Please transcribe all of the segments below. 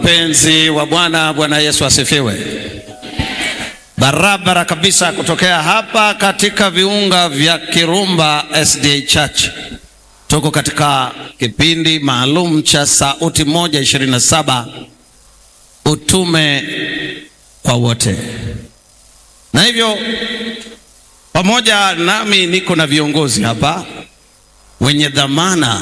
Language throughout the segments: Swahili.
Wapenzi wa Bwana, Bwana Yesu asifiwe. Barabara kabisa kutokea hapa katika viunga vya Kirumba SDA Church. Tuko katika kipindi maalum cha Sauti moja ishirini na saba utume kwa wote, na hivyo pamoja nami niko na viongozi hapa wenye dhamana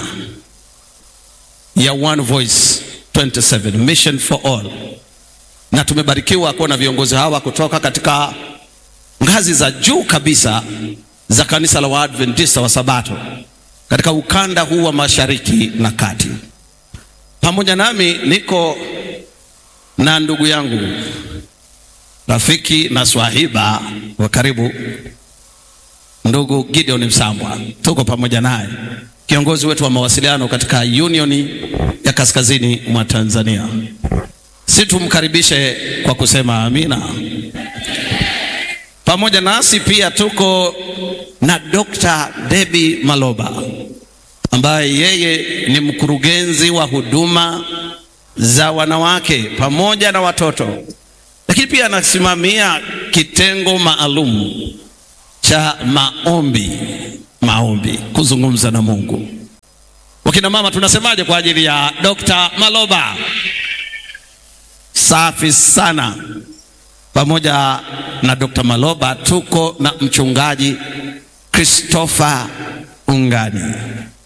ya One Voice 27 Mission for All, na tumebarikiwa kuwa na viongozi hawa kutoka katika ngazi za juu kabisa za kanisa la Waadventista wa Sabato katika ukanda huu wa Mashariki na Kati. Pamoja nami niko na ndugu yangu rafiki na swahiba wa karibu, ndugu Gideon Msambwa, tuko pamoja naye, kiongozi wetu wa mawasiliano katika Union ya Kaskazini mwa Tanzania. Si tumkaribishe kwa kusema amina. Pamoja nasi pia tuko na Dr. Debbie Maloba ambaye yeye ni mkurugenzi wa huduma za wanawake pamoja na watoto, lakini pia anasimamia kitengo maalum cha maombi, maombi, kuzungumza na Mungu. Wakina mama tunasemaje kwa ajili ya Dr. Maloba? Safi sana. Pamoja na Dr. Maloba tuko na mchungaji Christopher Ungani,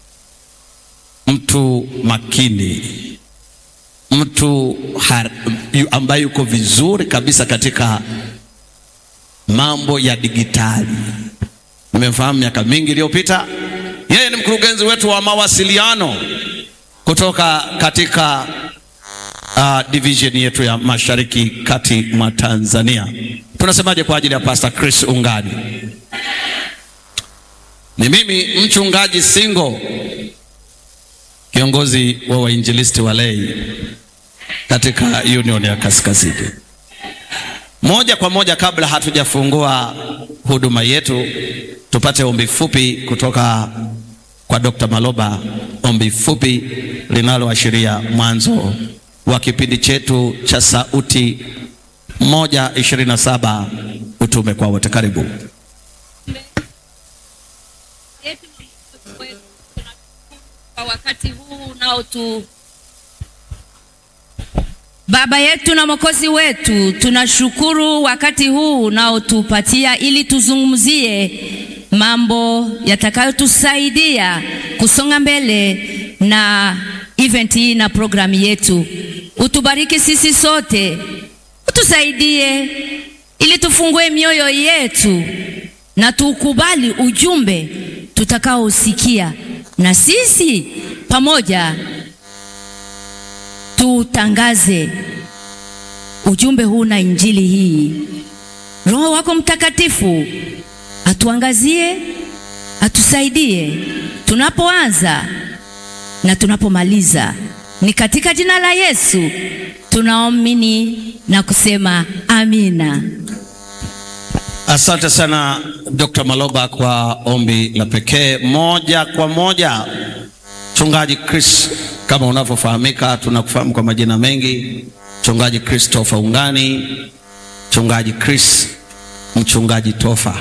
mtu makini, mtu har, ambaye yuko vizuri kabisa katika mambo ya digitali. Nimemfahamu miaka mingi iliyopita. Yeye ni mkurugenzi wetu wa mawasiliano kutoka katika uh, division yetu ya Mashariki Kati mwa Tanzania. Tunasemaje kwa ajili ya Pastor Chris Ungani? Ni mimi mchungaji Singo, kiongozi wa wainjilisti walei katika Union ya Kaskazini. Moja kwa moja, kabla hatujafungua huduma yetu, tupate ombi fupi kutoka kwa Dr. Maloba, ombi fupi linaloashiria mwanzo wa kipindi chetu cha Sauti moja ishirini na saba utume kwa wote. Karibu. Kwa wakati huu unaotu Baba yetu na Mwokozi wetu, tunashukuru wakati huu unaotupatia ili tuzungumzie mambo yatakayotusaidia kusonga mbele na event hii na programu yetu. Utubariki sisi sote, utusaidie ili tufungue mioyo yetu na tukubali ujumbe tutakaosikia, na sisi pamoja tutangaze ujumbe huu na injili hii. Roho wako Mtakatifu atuangazie, atusaidie tunapoanza na tunapomaliza. Ni katika jina la Yesu tunaamini na kusema amina. Asante sana Dr. Maloba kwa ombi la pekee. Moja kwa moja, mchungaji Chris, kama unavyofahamika, tunakufahamu kwa majina mengi, mchungaji Christopher Ungani, mchungaji Chris, mchungaji Tofa.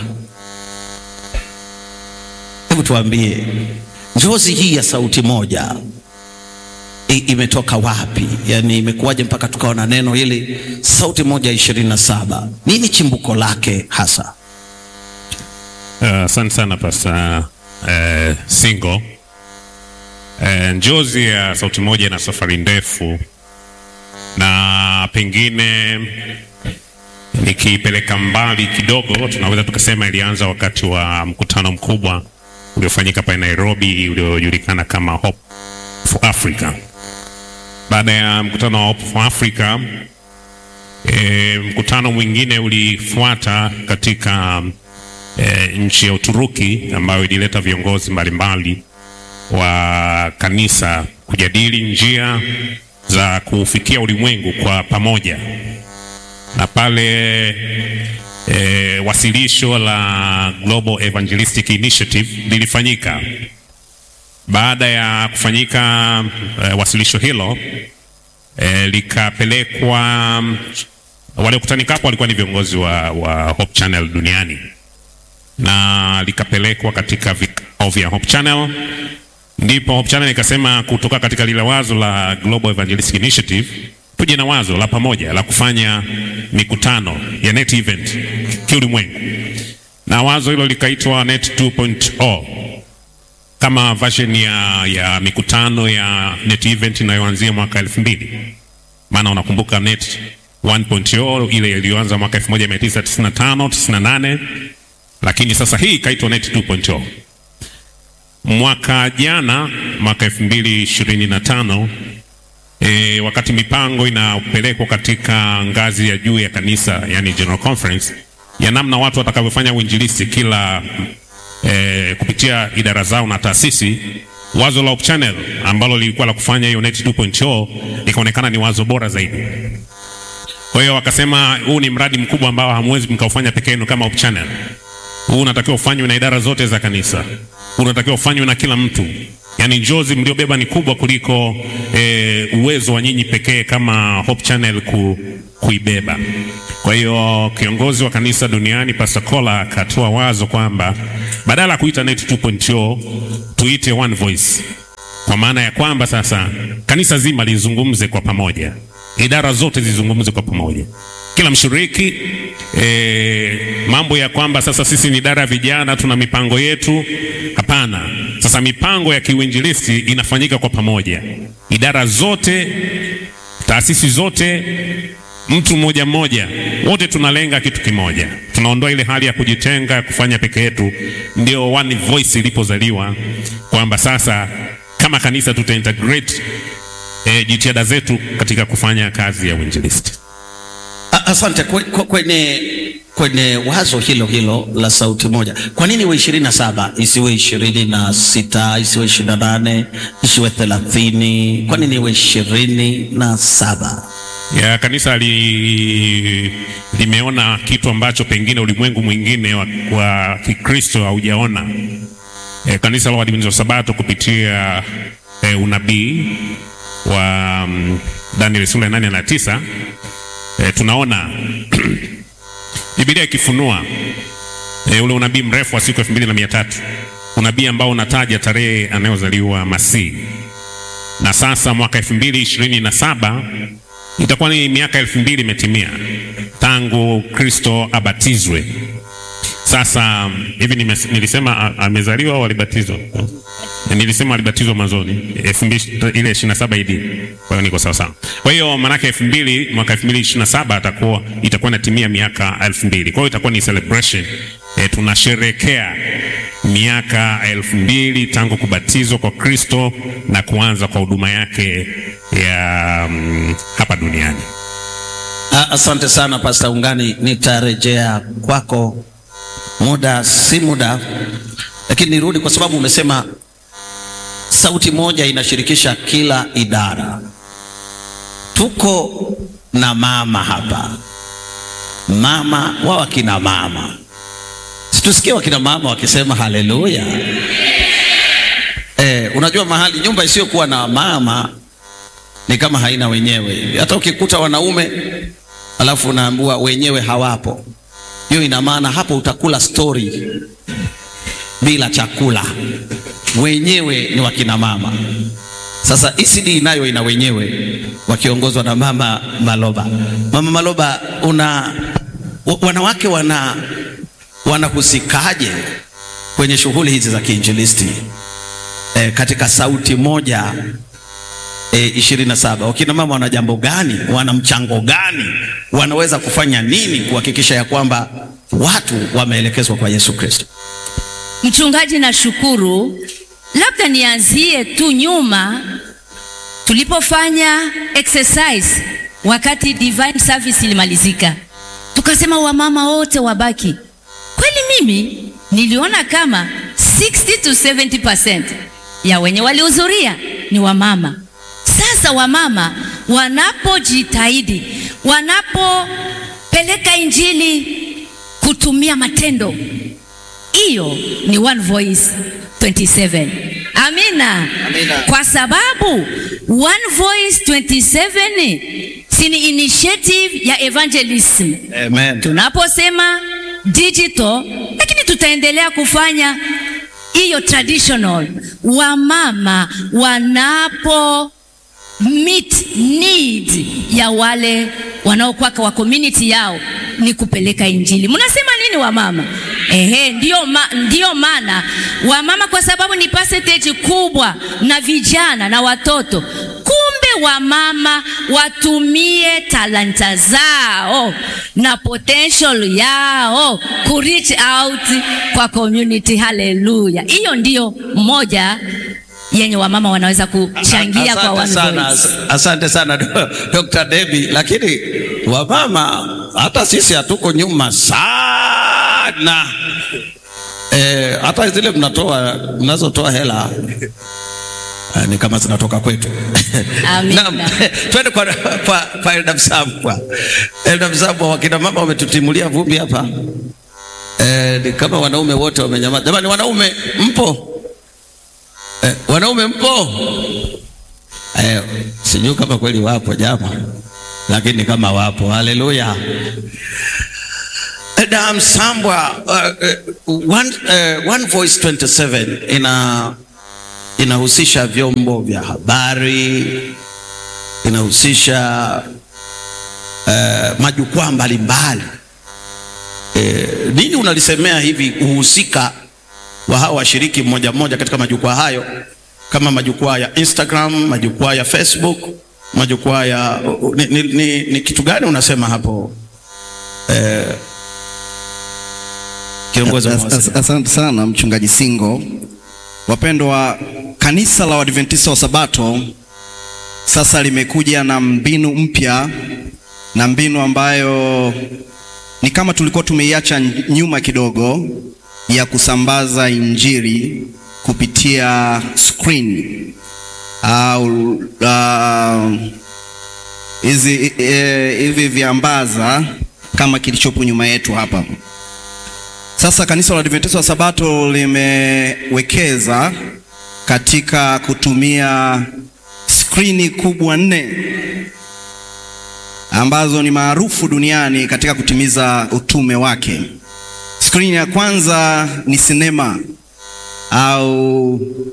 Hebu tuambie njozi hii ya sauti moja I, imetoka wapi? Yaani imekuwaje mpaka tukawa na neno hili sauti moja ishirini na saba? Nini chimbuko lake hasa? Asante uh, sana Pasta uh, Singo. Uh, njozi ya sauti moja na safari ndefu, na pengine nikipeleka mbali kidogo, tunaweza tukasema ilianza wakati wa mkutano mkubwa uliofanyika pale Nairobi uliojulikana kama Hope for Africa. Baada ya mkutano wa Hope for Africa, e, mkutano mwingine ulifuata katika e, nchi ya Uturuki ambayo ilileta viongozi mbalimbali wa kanisa kujadili njia za kufikia ulimwengu kwa pamoja, na pale e, wasilisho la Global Evangelistic Initiative lilifanyika. Baada ya kufanyika e, wasilisho hilo e, likapelekwa waliokutanika hapo walikuwa ni viongozi wa, wa Hope Channel duniani na likapelekwa katika vikao vya Hope Channel. Ndipo Hope Channel ikasema kutoka katika lile wazo la Global Evangelistic Initiative tuje na wazo la pamoja la kufanya mikutano ya net event kiulimwengu, na wazo hilo likaitwa Net 2.0 kama version ya, ya mikutano ya net event inayoanzia mwaka elfu mbili maana unakumbuka net 1.0 ile iliyoanza mwaka 1995 98, lakini sasa hii ikaitwa net 2.0. Mwaka jana mwaka 2025 e, wakati mipango inapelekwa katika ngazi ya juu ya kanisa, yani general conference ya namna watu watakavyofanya uinjilisti kila e, kupitia idara zao na taasisi wazo la Hope Channel ambalo lilikuwa la kufanya hiyo net 2.0 likaonekana ni wazo bora zaidi. Kwa hiyo wakasema huu ni mradi mkubwa ambao hamwezi mkaufanya peke yenu kama Hope Channel. Huu unatakiwa ufanywe na idara zote za kanisa. Huu unatakiwa ufanywe na kila mtu. Yaani njozi mliobeba ni kubwa kuliko e, uwezo wa nyinyi pekee kama Hope Channel ku, kuibeba. Kwa hiyo kiongozi wa kanisa duniani Pastor Kola akatoa wazo kwamba badala ya kuita net 2.0 tuite one voice, kwa maana ya kwamba sasa kanisa zima lizungumze kwa pamoja, idara zote zizungumze kwa pamoja, kila mshiriki e, mambo ya kwamba sasa sisi ni idara ya vijana tuna mipango yetu. Hapana, sasa mipango ya kiuinjilisti inafanyika kwa pamoja, idara zote, taasisi zote mtu mmoja mmoja, wote tunalenga kitu kimoja. Tunaondoa ile hali ya kujitenga ya kufanya peke yetu. Ndio one voice ilipozaliwa kwamba sasa kama kanisa tuta integrate e, jitihada zetu katika kufanya kazi ya uinjilisti. Asante kwenye, kwenye wazo hilo hilo la sauti moja, kwa nini iwe ishirini na saba isiwe ishirini na sita isiwe ishirini na nane isiwe thelathini Kwa nini iwe ishirini na saba? ya kanisa li, limeona kitu ambacho pengine ulimwengu mwingine wa, wa Kikristo haujaona. E, kanisa la Waadventista wa Sabato kupitia e, unabii wa um, Daniel sura ya nane na tisa e, tunaona Biblia ikifunua e, ule unabii mrefu wa siku elfu mbili na mia tatu unabii ambao unataja tarehe anayozaliwa Masihi, na sasa mwaka elfu mbili ishirini na saba itakuwa ni miaka elfu mbili imetimia tangu Kristo abatizwe. Sasa hivi nilisema amezaliwa au alibatizwa? Nilisema alibatizwa mwanzoni elfu mbili ile ishirini na saba idi. Kwa hiyo niko sawa sawa. Kwa hiyo maanake elfu mbili mwaka elfu mbili ishirini na saba atakuwa itakuwa inatimia miaka elfu mbili. Kwa hiyo itakuwa ni celebration e, tunasherekea miaka elfu mbili tangu kubatizwa kwa Kristo na kuanza kwa huduma yake ya um, hapa duniani. Asante sana Pastor Ungani, nitarejea kwako muda si muda, lakini nirudi kwa sababu umesema sauti moja inashirikisha kila idara. Tuko na mama hapa, mama wa wakina mama, situsikie wakina mama wakisema haleluya. Eh, unajua mahali nyumba isiyokuwa na mama ni kama haina wenyewe. Hata ukikuta wanaume alafu unaambiwa wenyewe hawapo, hiyo ina maana hapo utakula stori bila chakula. Wenyewe ni wakina mama. Sasa ECD nayo ina wenyewe wakiongozwa na mama Maloba. Mama Maloba, una wanawake wana wanahusikaje kwenye shughuli hizi za kiinjilisti e, katika sauti moja e, ishirini na saba? Wakina mama wana jambo gani? Wana mchango gani? Wanaweza kufanya nini kuhakikisha ya kwamba watu wameelekezwa kwa Yesu Kristo? Mchungaji, nashukuru. Labda nianzie tu nyuma tulipofanya exercise wakati divine service ilimalizika, tukasema wamama wote wabaki. Kweli mimi niliona kama 60 to 70% ya wenye walihudhuria ni wamama. Sasa wamama wanapojitahidi, wanapopeleka injili kutumia matendo hiyo ni one voice 27. Amina. Amina. Kwa sababu One Voice 27 si ni initiative ya evangelism. Amen. Tunaposema digital, lakini tutaendelea kufanya hiyo traditional. Wamama wanapo meet need ya wale wanaokuwa kwa community yao ni kupeleka injili. Mnasema nini wamama? Ehe, ndio, ma, ndio maana wamama kwa sababu ni percentage kubwa na vijana na watoto. Kumbe wamama watumie talanta zao na potential yao ku reach out kwa community. Haleluya! Hiyo ndio moja yenye wamama wanaweza kuchangia kwa Asante One sana, Voice. as- asante sana Do- Dr. Debbie, lakini wamama hata sisi hatuko nyuma sana eh, hata zile mnatoa mnazotoa hela eh, ni kama zinatoka kwetu. Amina. Naam, twende kwa, kwa, kwa Elda Msambwa. Elda Msambwa, wakina mama wametutimulia vumbi hapa eh, ni kama wanaume wote wamenyamaza. Jamani, wanaume mpo? Eh, wanaume mpo? Eh, sijui kama kweli wapo jama, lakini kama wapo, haleluya. Eh, Da Msambwa, uh, uh, one, uh, One Voice 27 ina inahusisha vyombo vya habari, inahusisha uh, majukwaa mbalimbali. Eh, nini unalisemea hivi uhusika wa hawa washiriki mmoja mmoja katika majukwaa hayo kama majukwaa ya Instagram, majukwaa ya Facebook, majukwaa ya ni, ni, ni, ni kitu gani unasema hapo eh, kiongozi wa As- as- mawasiliano? Asante sana mchungaji Singo. Wapendwa, kanisa la Waadventista wa Sabato sasa limekuja na mbinu mpya na mbinu ambayo ni kama tulikuwa tumeiacha nyuma kidogo ya kusambaza injili kupitia screen au uh, hizi eh, hivi viambaza kama kilichopo nyuma yetu hapa. Sasa kanisa la Adventista wa Sabato limewekeza katika kutumia skrini kubwa nne ambazo ni maarufu duniani katika kutimiza utume wake. Skrini ya kwanza ni sinema au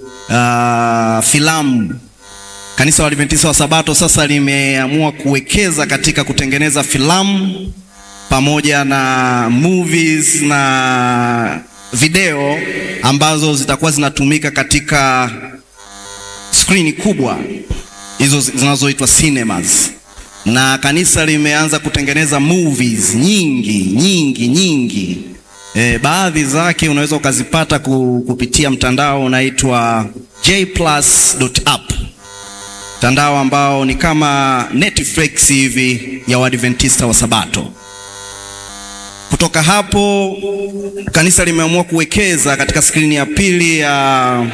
uh, filamu. Kanisa la Adventista wa Sabato sasa limeamua kuwekeza katika kutengeneza filamu pamoja na movies na video ambazo zitakuwa zinatumika katika skrini kubwa hizo zinazoitwa cinemas, na kanisa limeanza kutengeneza movies nyingi nyingi nyingi. E, baadhi zake unaweza ukazipata ku- kupitia mtandao unaitwa jplus.app, mtandao ambao ni kama Netflix hivi ya Waadventista wa Sabato. Kutoka hapo kanisa limeamua kuwekeza katika skrini ya pili ya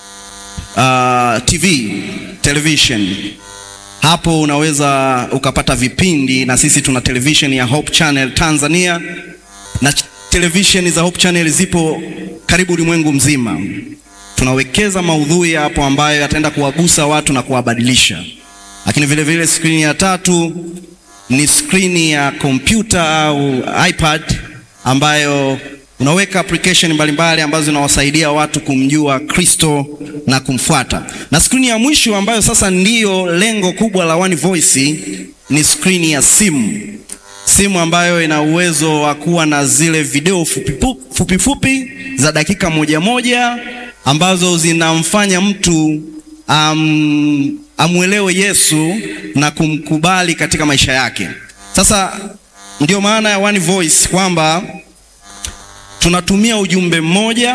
uh, TV television. Hapo unaweza ukapata vipindi, na sisi tuna television ya Hope Channel Tanzania, na ch- television za Hope Channel zipo karibu ulimwengu mzima. Tunawekeza maudhui hapo ambayo yataenda kuwagusa watu na kuwabadilisha. Lakini vile vile skrini ya tatu ni skrini ya kompyuta au iPad ambayo unaweka application mbalimbali ambazo zinawasaidia watu kumjua Kristo na kumfuata. Na skrini ya mwisho ambayo sasa ndiyo lengo kubwa la One Voice ni skrini ya simu. Simu ambayo ina uwezo wa kuwa na zile video fupi fu- fupi, fupi za dakika moja moja ambazo zinamfanya mtu um, amwelewe Yesu na kumkubali katika maisha yake. Sasa ndio maana ya One Voice kwamba tunatumia ujumbe mmoja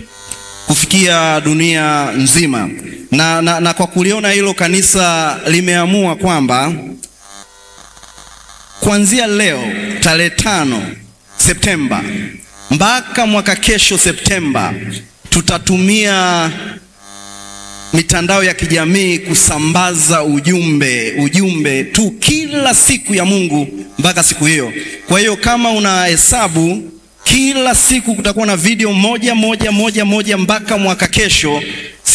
kufikia dunia nzima na, na, na kwa kuliona hilo kanisa limeamua kwamba kuanzia leo tarehe tano Septemba mpaka mwaka kesho Septemba tutatumia mitandao ya kijamii kusambaza ujumbe ujumbe tu kila siku ya Mungu mpaka siku hiyo. Kwa hiyo kama una hesabu, kila siku kutakuwa na video moja moja moja moja mpaka mwaka kesho.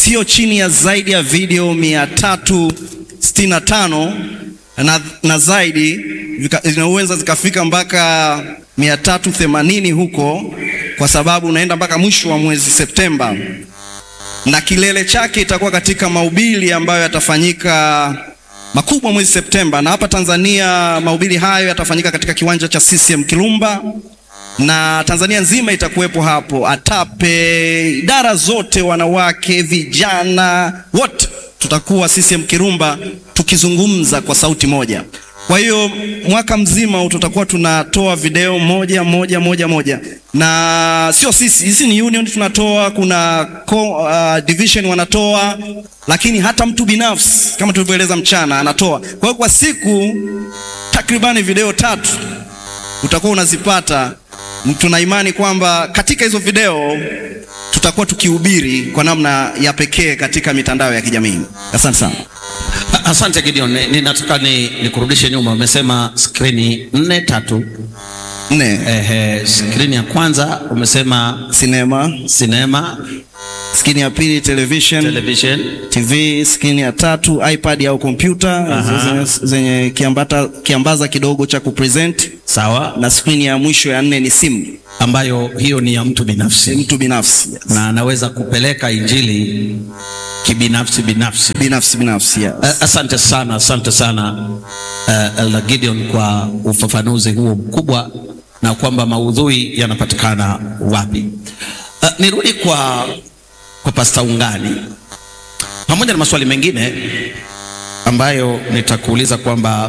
sio chini ya zaidi ya video mia tatu sitini na tano na, na zaidi vika- zinaweza zikafika mpaka mia tatu themanini huko, kwa sababu unaenda mpaka mwisho wa mwezi Septemba, na kilele chake itakuwa katika mahubiri ambayo yatafanyika makubwa mwezi Septemba, na hapa Tanzania mahubiri hayo yatafanyika katika kiwanja cha CCM Kirumba na Tanzania nzima itakuwepo hapo, ATAPE, idara zote, wanawake, vijana, wote tutakuwa CCM Kirumba tukizungumza kwa sauti moja. Kwa hiyo mwaka mzima tutakuwa tunatoa video moja moja moja moja, na sio sisi, hizi ni union tunatoa, kuna co, uh, division wanatoa, lakini hata mtu binafsi kama tulivyoeleza mchana anatoa. Kwa hiyo kwa siku takribani video tatu utakuwa unazipata. Tuna imani kwamba katika hizo video tutakuwa tukihubiri kwa namna ya pekee katika mitandao ya kijamii. Asante sana. A- Asante Gideon, Ni- ninataka ni nikurudishe nyuma. Umesema skrini nne tatu. Nne, Ehe, skrini ya kwanza umesema sinema, sinema, skrini ya pili television, television, TV, skrini ya tatu iPad au kompyuta zenye, zenye kiambata, kiambaza kidogo cha kupresent, sawa, na skrini ya mwisho ya nne ni simu, ambayo hiyo ni ya mtu ni binafsi mtu binafsi yes. na anaweza kupeleka injili kibinafsi binafsi. binafsi binafsi yes. A- Asante sana, asante sana uh, Elder Gideon kwa ufafanuzi huo mkubwa na kwamba maudhui yanapatikana wapi. Uh, nirudi kwa, kwa Pasta Ungani pamoja na maswali mengine ambayo nitakuuliza kwamba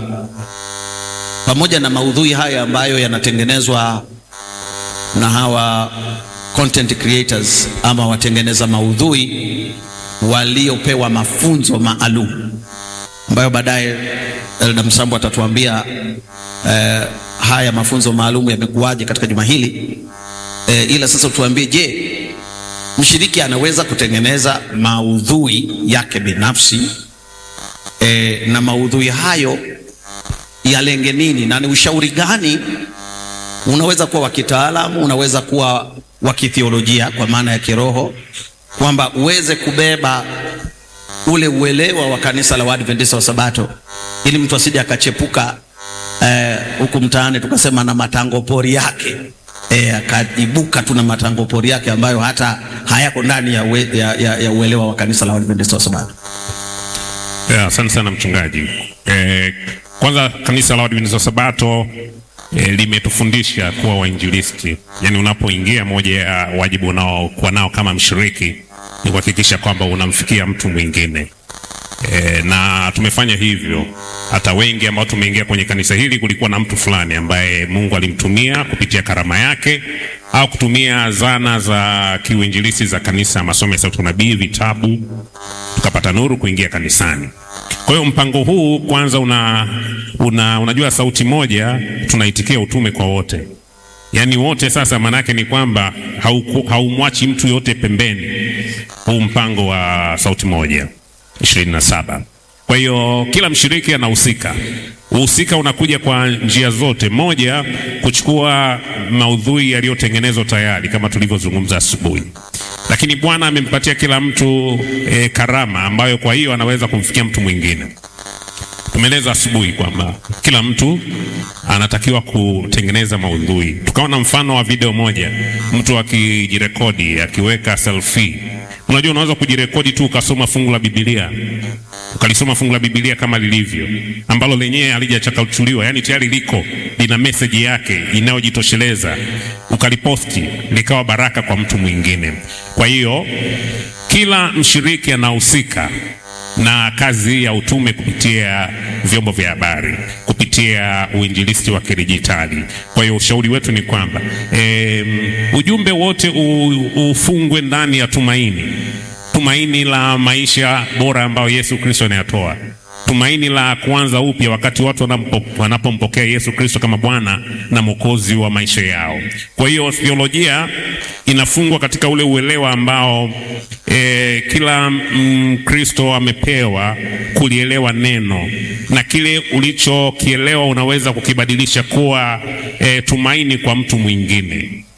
pamoja na maudhui haya ambayo yanatengenezwa na hawa content creators ama watengeneza maudhui waliopewa mafunzo maalum ambayo baadaye Elda Msambo atatuambia eh, haya mafunzo maalum yamekuwaje katika juma hili eh, ila sasa tuambie, je, mshiriki anaweza kutengeneza maudhui yake binafsi eh, na maudhui hayo yalenge nini na ni ushauri gani unaweza kuwa wa kitaalamu, unaweza kuwa wa kithiolojia kwa maana ya kiroho, kwamba uweze kubeba ule uelewa wa kanisa la Waadventista wa Sabato, ili mtu asije akachepuka eh, huku mtaani tukasema na matango pori yake eh, akajibuka tu na matango pori yake ambayo hata hayako ndani ya, ue, ya, ya, ya uelewa wa kanisa la Waadventista wa Sabato. Yeah, asante sana mchungaji. Eh, kwanza kanisa la Waadventista wa Sabato eh, limetufundisha kuwa wainjilisti. Yaani unapoingia, moja ya wajibu unaokuwa nao kama mshiriki ni kuhakikisha kwamba unamfikia mtu mwingine. E, na tumefanya hivyo. Hata wengi ambao tumeingia kwenye kanisa hili, kulikuwa na mtu fulani ambaye Mungu alimtumia kupitia karama yake au kutumia zana za kiuinjilisti za kanisa, masomo ya sauti unabii, vitabu, tukapata nuru kuingia kanisani. Kwa hiyo mpango huu kwanza una, una, unajua sauti moja tunaitikia utume kwa wote yaani wote sasa, maanake ni kwamba hauku- haumwachi mtu yote pembeni, huu mpango wa sauti moja ishirini na saba. Kwa hiyo kila mshiriki anahusika. Uhusika unakuja kwa njia zote. Moja, kuchukua maudhui yaliyotengenezwa tayari kama tulivyozungumza asubuhi, lakini Bwana amempatia kila mtu e, karama ambayo kwa hiyo anaweza kumfikia mtu mwingine. Tumeeleza asubuhi kwamba kila mtu anatakiwa kutengeneza maudhui. Tukaona mfano wa video moja, mtu akijirekodi akiweka selfie. Unajua, unaweza kujirekodi tu ukasoma fungu la Biblia, ukalisoma fungu la Biblia kama lilivyo, ambalo lenyewe halijachakachuliwa, yani tayari liko lina meseji yake inayojitosheleza, ukaliposti likawa baraka kwa mtu mwingine. Kwa hiyo kila mshiriki anahusika na kazi ya utume kupitia vyombo vya habari, kupitia uinjilisti wa kidijitali. Kwa hiyo ushauri wetu ni kwamba e, ujumbe wote u, ufungwe ndani ya tumaini, tumaini la maisha bora ambayo Yesu Kristo anayatoa, tumaini la kuanza upya wakati watu wanampo- wanapompokea Yesu Kristo kama Bwana na Mwokozi wa maisha yao. Kwa hiyo theolojia inafungwa katika ule uelewa ambao e, kila Mkristo amepewa kulielewa neno na kile ulichokielewa unaweza kukibadilisha kuwa e, tumaini kwa mtu mwingine.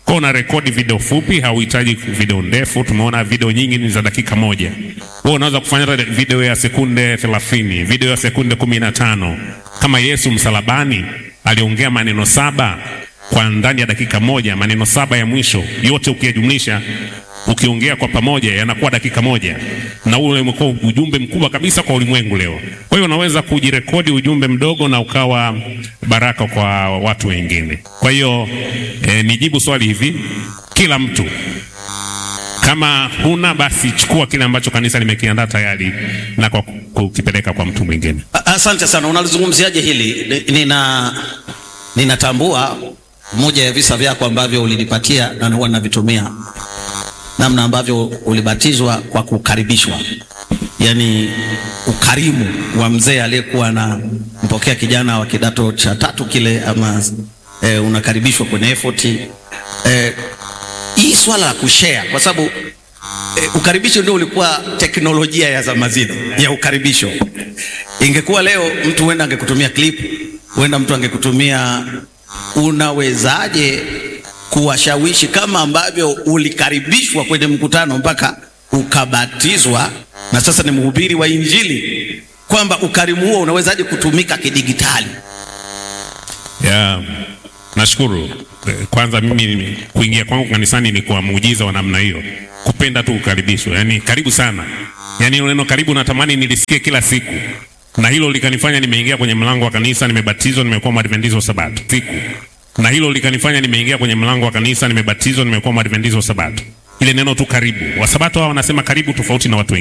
Kwa una rekodi video fupi, hauhitaji video ndefu. Tumeona video nyingi ni za dakika moja. Wewe unaweza kufanya hata video ya sekunde 30, video ya sekunde 15. Kama Yesu msalabani aliongea maneno saba kwa ndani ya dakika moja, maneno saba ya mwisho yote ukiyajumlisha ukiongea kwa pamoja yanakuwa dakika moja, na ule umekuwa ujumbe mkubwa kabisa kwa ulimwengu leo. Kwa hiyo unaweza kujirekodi ujumbe mdogo na ukawa baraka kwa watu wengine. Kwa hiyo eh, nijibu swali hivi, kila mtu kama huna basi chukua kile ambacho kanisa limekiandaa tayari na kwa kukipeleka kwa mtu mwingine. A- Asante sana. Unalizungumziaje hili? Ni- Nina ninatambua moja ya visa vyako ambavyo ulinipatia na huwa navitumia, namna ambavyo ulibatizwa kwa kukaribishwa, yaani ukarimu wa mzee aliyekuwa anampokea kijana wa kidato cha tatu kile, ama eh, unakaribishwa kwenye effort eh, hii swala la kushare kwa sababu E, ukaribisho ndio ulikuwa teknolojia ya zama zile ya ukaribisho. Ingekuwa leo mtu huenda angekutumia clip, huenda mtu angekutumia. Unawezaje kuwashawishi kama ambavyo ulikaribishwa kwenye mkutano mpaka ukabatizwa na sasa ni mhubiri wa Injili, kwamba ukarimu huo unawezaje kutumika kidigitali? Ya, nashukuru Eh, kwanza. Mimi kuingia kwangu kanisani ni kwa muujiza wa namna hiyo, kupenda tu kukaribishwa, yani karibu sana, yani neno karibu natamani nilisikie kila siku, na hilo likanifanya nimeingia kwenye mlango wa kanisa, nimebatizwa, nimekuwa mwadventizo wa Sabato siku, na hilo likanifanya nimeingia kwenye mlango wa kanisa, nimebatizwa, nimekuwa mwadventizo wa Sabato. Ile neno tu karibu, Wasabato hao wanasema karibu tofauti na watu wengine.